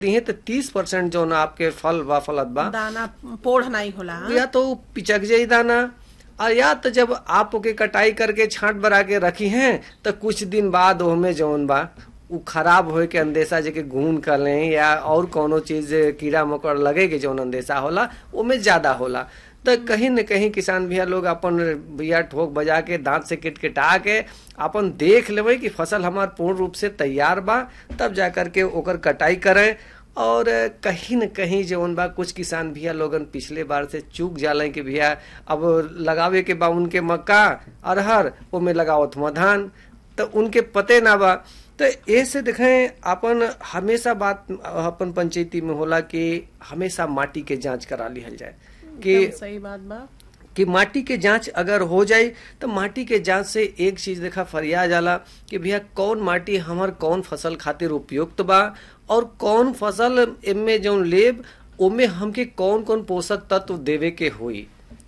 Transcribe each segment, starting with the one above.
दिए तो तीस परसेंट जो ना आपके फल बा फलत बा दाना पोढ़ नहीं होला हाँ? या तो पिचक जाई दाना और या तो जब आप ओके कटाई करके छांट बरा के रखी हैं तो कुछ दिन बाद ओहमे जौन बा उ खराब होए के अंदेशा जेके घून कर लें या और कोनो चीज कीड़ा मकोड़ा लगे के जौन अंदेशा होला ओमे ज्यादा होला तो कहीं न कहीं किसान भैया लोग अपन भैया ठोक बजा के दांत से किटकिटा के अपन देख लेवे कि फसल हमार पूर्ण रूप से तैयार बा तब जा करके ओकर कटाई करें और कहीं न कहीं जौन बा कुछ किसान भैया लोगन पिछले बार से चूक जाले कि भैया अब लगावे के बा उनके मक्का अरहर ओमे लगावत हुआ धान तो उनके पते ना बा तो ऐसे देखें अपन हमेशा बात अपन पंचायती में होला कि हमेशा माटी के जांच करा लिहल जाए कि एकदम सही बात बा कि माटी के जांच अगर हो जाए तो माटी के जांच से एक चीज देखा फरिया जाला कि भैया कौन माटी हमर कौन फसल खातिर उपयुक्त बा और कौन फसल एमे जौन लेब ओमे हमके कौन कौन पोषक तत्व देवे के होई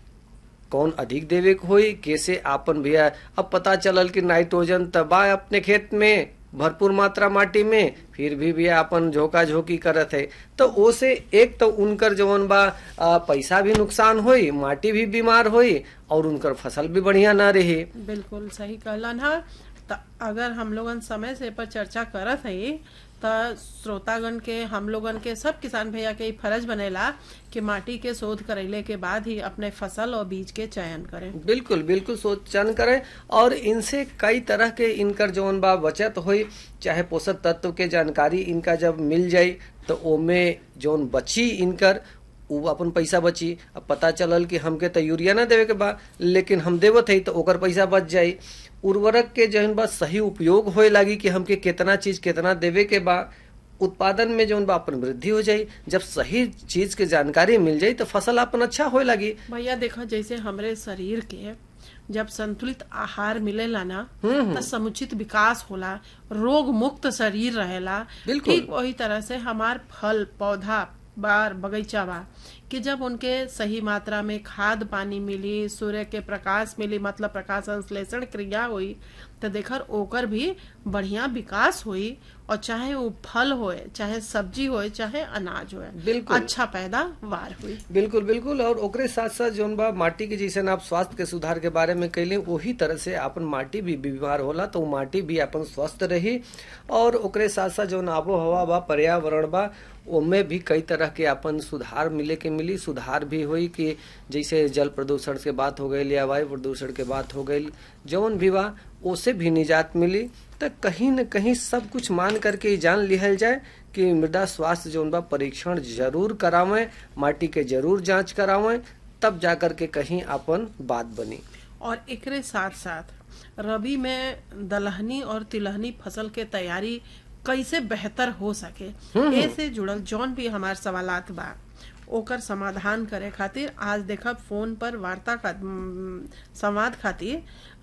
कौन अधिक देवे के होई कैसे आपन भैया अब पता चलल कि नाइट्रोजन तबा अपने खेत में भरपूर मात्रा माटी में फिर भी भी अपन झोंका झोंकी करत है तो ओसे एक तो उनकर जवन बा आ, पैसा भी नुकसान होई माटी भी बीमार होई और उनकर फसल भी बढ़िया ना रही बिल्कुल सही कहलन हा त अगर हम लोगन समय से पर चर्चा करत हई त श्रोतागण के हम लोगन के सब किसान भैया के ई फर्ज बनेला कि माटी के शोध करैले के बाद ही अपने फसल और बीज के चयन करें बिल्कुल बिल्कुल सोचन करें और इनसे कई तरह के इनकर जौन बा बचत होई चाहे पोषक तत्व के जानकारी इनका जब मिल जाई तो ओमे जौन बची इनकर उ अपन पैसा बची अब पता चलल कि हमके तो यूरिया ना देवे के बा लेकिन हम देवत है तो ओकर पैसा बच जाई उर्वरक के जौन बा सही उपयोग होए लागी कि हमके कितना चीज कितना देवे के बा उत्पादन में जौन बा अपन वृद्धि हो जाई जब सही चीज के जानकारी मिल जाई तो फसल अपन अच्छा होए लगी भैया देखो जैसे हमरे शरीर के जब संतुलित आहार मिलेला ना तो समुचित विकास होला रोग मुक्त शरीर रहेला बिल्कुल। ठीक वही तरह से हमार फल पौधा बार बगीचा बा कि जब उनके सही मात्रा में खाद पानी मिली सूर्य के प्रकाश मिली मतलब प्रकाश संश्लेषण क्रिया हुई तो देखर ओकर भी बढ़िया विकास हुई और चाहे वो फल होए चाहे सब्जी होए चाहे अनाज होए बिल्कुल। अच्छा पैदावार हुई बिल्कुल बिल्कुल और ओकरे साथ साथ जौन बा माटी के जैसे आप स्वास्थ्य के सुधार के बारे में कैले वही तरह से अपन माटी भी बीमार होला तो उ माटी भी अपन स्वस्थ रही और ओकरे साथ साथ जौन आबो हवा बा पर्यावरण बा ओमे भी कई तरह के अपन सुधार मिले के मिली सुधार भी हुई कि जैसे जल प्रदूषण के बात हो गई या वायु प्रदूषण के बात हो गई जौन भी बा ओसे भी निजात मिली तो कहीं न कहीं सब कुछ मान करके ही जान लिहल जाए कि मृदा स्वास्थ्य जौन बा परीक्षण जरूर करावें माटी के जरूर जांच करावें तब जाकर के कहीं अपन बात बनी और एकरे साथ साथ रबी में दलहनी और तिलहनी फसल के तैयारी कैसे बेहतर हो सके ए से जुड़ल जौन भी हमार सवालात बा ओकर समाधान करे खातिर आज देखब फोन पर वार्ता का उम, संवाद खातिर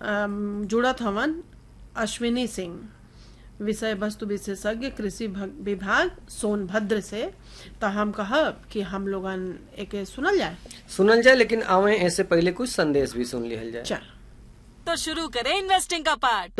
अम, जुड़त हवन अश्विनी सिंह विषय वस्तु विशेषज्ञ कृषि भग- विभाग सोनभद्र से तो हम कहब कि हम लोगन एके सुनल जाए सुनल जाए लेकिन आवे ऐसे पहले कुछ संदेश भी सुन लिहल जाए चल तो शुरू करें इन्वेस्टिंग का पार्ट